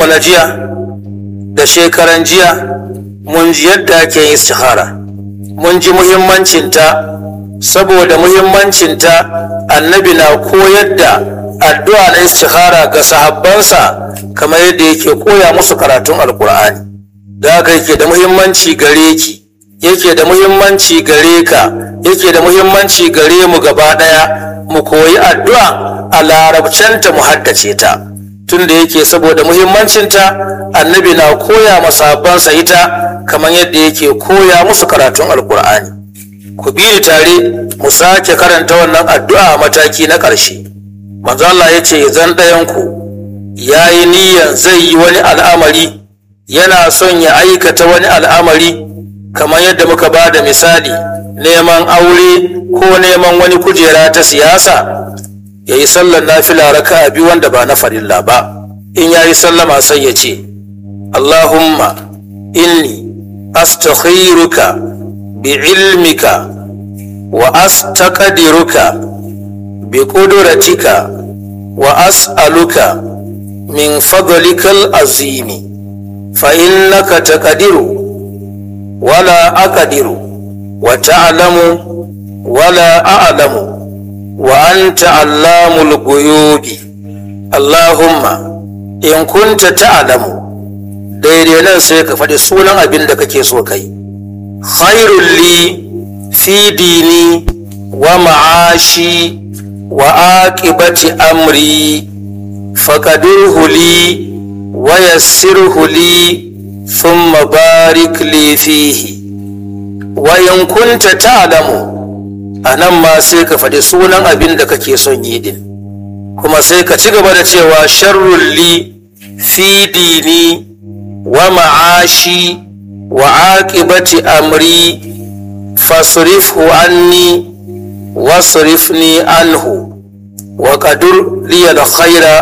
mu na jiya da shekaran jiya mun ji yadda ake yin istihara mun ji muhimmancinta saboda muhimmancinta annabi na koyar da addu'a na istihara ga sahabbansa kamar yadda yake koya musu karatun alkur'ani da haka yake da muhimmanci gare ki yake da muhimmanci gare ka yake da muhimmanci gare mu gaba ɗaya mu koyi addu'a a larabcanta mu haddace ta tunda yake saboda muhimmancinta annabi na koya masabansa ita kamar yadda yake koya musu karatun alkur'ani ku bi tare mu sake karanta wannan addu'a a mataki na ƙarshe manzo Allah ya ce zan ɗayanku ya yi niyyar zai yi wani al'amari yana son ya aikata wani al'amari kamar yadda muka ba da misali neman aure ko neman wani kujera ta siyasa ya yi sallar nafila raka biyu wanda ba na farilla ba in ya yi sallama sai ya ce allahumma inni astakhiruka bi ilmika wa astaqdiruka bi qudratika wa as'aluka min fadlikal azimi fa innaka taqdiru ولا أقدر وتعلم ولا أعلم وأنت علام الغيوب اللهم إن كنت تعلم daidai nan sai ka faɗi sunan abin da kake so kai khairul li fi dini wa ma'ashi wa aqibati amri faqadirhu li wa yassirhu li ثم بارك لي فيه وإن كنت تعلم anan ma sai ka faɗi sunan abin da kake son yi din kuma sai ka ci gaba da cewa sharrun li fi dini wa ma'ashi wa aqibati amri fasrifhu anni wasrifni anhu wa qadur li al-khaira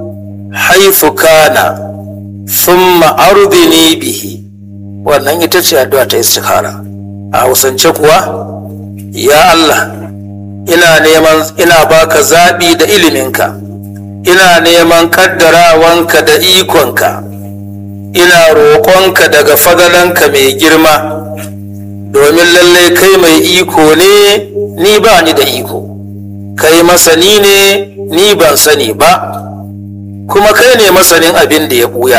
haythu kana thumma ardini bihi wannan ita ce addu'a ta istikhara a hausance kuwa ya Allah ina neman ina baka zaɓi da iliminka ina neman kaddarawanka da ikonka ina roƙonka daga fadalanka mai girma domin lallai kai mai iko ne ni ba ni da iko kai masani ne ni ban sani ba kuma kai ne masanin abin da ya ɓuya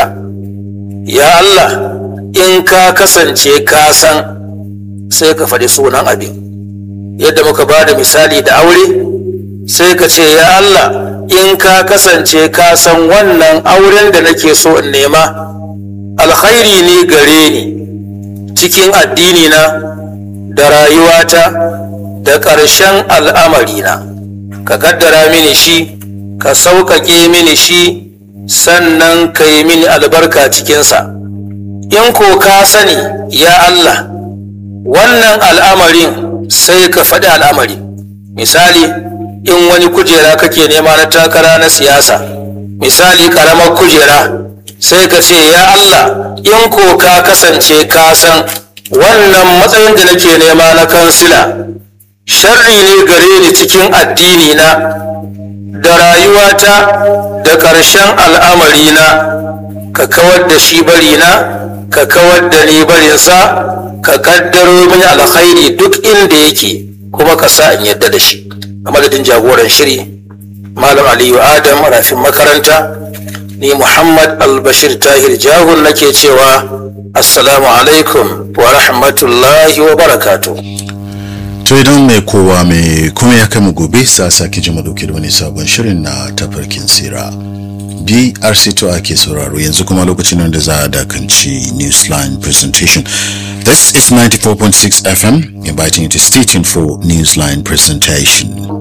ya Allah in ka kasance ka san sai ka faɗi sunan abin yadda muka ba da misali da aure sai ka ce ya Allah in ka kasance ka san wannan auren da nake so in nema alkhairi ne gare ni cikin addini na da rayuwata da ƙarshen al'amarina ka kaddara mini shi ka sauƙaƙe mini shi sannan ka yi mini albarka cikinsa in ko ka sani ya Allah wannan al'amarin sai ka faɗi al'amari misali in wani kujera kake nema na takara na siyasa misali ƙaramar kujera sai ka ce ya Allah in ko ka kasance ka san wannan matsayin da nake nema na kansila sharri ne gare ni cikin addini na da rayuwata da ƙarshen al'amarina ka kawar da shi barina ka kawar da ni barinsa ka kaddaro mini alkhairi duk inda yake kuma ka sa in yadda da shi a madadin jagoran shiri malam aliyu adam rafin makaranta ni muhammad albashir tahir jahun nake cewa assalamu alaikum wa rahmatullahi wa barakatuh To idan mai kowa mai kuma ya kai mu gobe sa sake ji dauke da wani sabon shirin na tafarkin sira. BRC2 ake sauraro yanzu kuma lokacin da za a dakanci Newsline presentation. This is 94.6 FM inviting you to stay tuned for Newsline presentation.